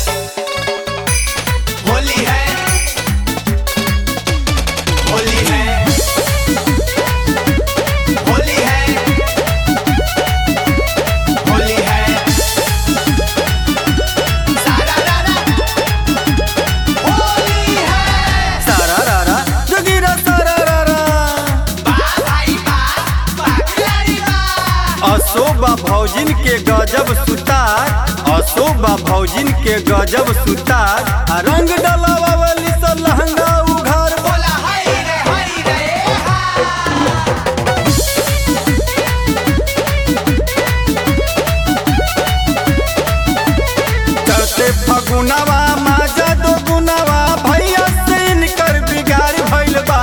होली है होली है होली है होली है सारा रारा होली है सारा रारा जोगीरा सारा रारा बा भाई बा बागलारी बा अशोभा भौजिन के गजब सुतार अशोभा भौजिन के गजब सुतार आ रंग डलावा वाली सा लहंगा उघार बोला हाय रे हाय रे हा चढ़ते फगुनवा माजा दो गुनवा भैया से इनकर बिगाड़ भइल बा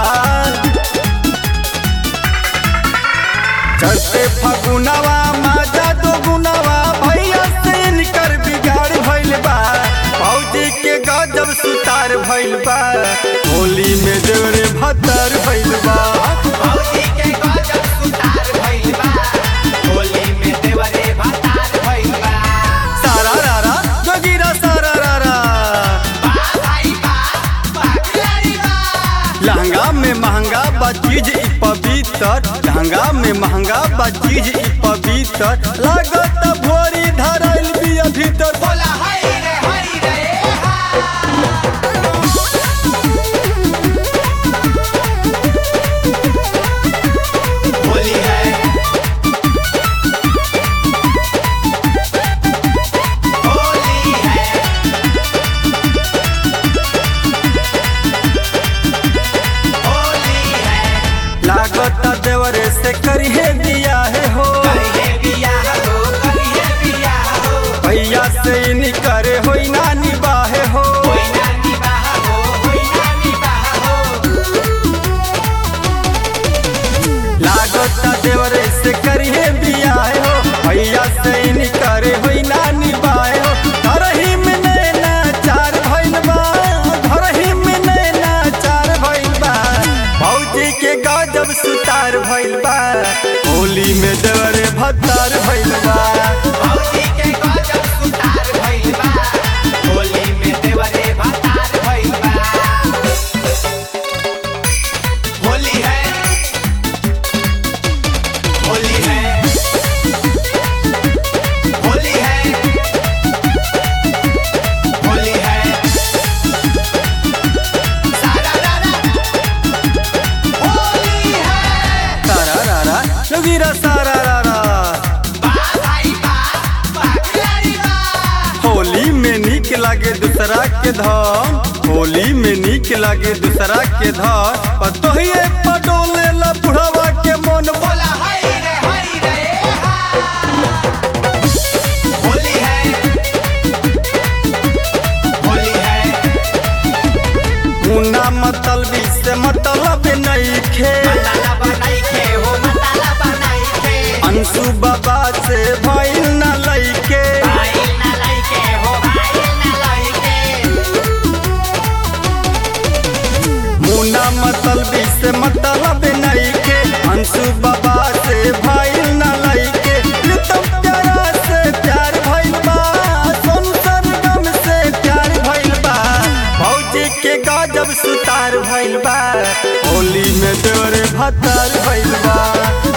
चढ़ते फगुनवा माजा दो गुनवा भैया से इनकर बिगाड़ भइल बा भौजी के गजब सुतार भइल बा होली में देवरे भतर भइल बा भौजी के गजब सुतार भइल बा होली में देवरे भतार भइल बा सारा रारा जोगीरा सारा रारा बा भाई बा बागलारी बा लहंगा में महंगा बा चीज ई पवित्र लहंगा में महंगा बा चीज ई पवित्र लागत भोरी धरल बिया भीतर बोला हाय रे हाय रे हा होली है होली है होली है लागत देवरे से करिए दिया है हो करिए बियाह हो करिए बियाह हो भैया से निकरे होई ना निबाहे हो होई ना निबाह हो होई ना निबाह हो लागत देवरे से करिए दिया है हो भैया से निकरे होई ना निबाहे हो धरही में नैना चार भइल बा धरही में नैना चार भइल बा भौजी के गजब सुतार भइल बा होली में देवरे भत्तार भइल बा भौजी के गजब सुतार भइल बा होली में देवरे भतार भइल बा होली है होली है होली है होली है सारा रारा होली है सारा रारा जोगीरा सारा रारा बा भाई बा बागलारी बा होली में नीक लागे दूसरा के धन होली में नीक लागे दूसरा के धन और तोहिए पटोले ला बुढ़ावा के मन बोला हाय रे हाय रे हा होली है होली है मुन्ना मतलबी से मतलब नहीं खे मताला बनाई के हो मताला बनाई के अंशु बाबा से भइल न लइके भाई ना लाई के हो भाई ना लाई के मुन्ना मतलबी से मतलब नहीं खे अंशु बाबा से भइल न लइके प्रीतम प्यारा से प्यार भइल बा सोन सरगम से प्यार भइल बा भौजी के गजब सुतार भइल बा होली में देवरे भतार भइल बा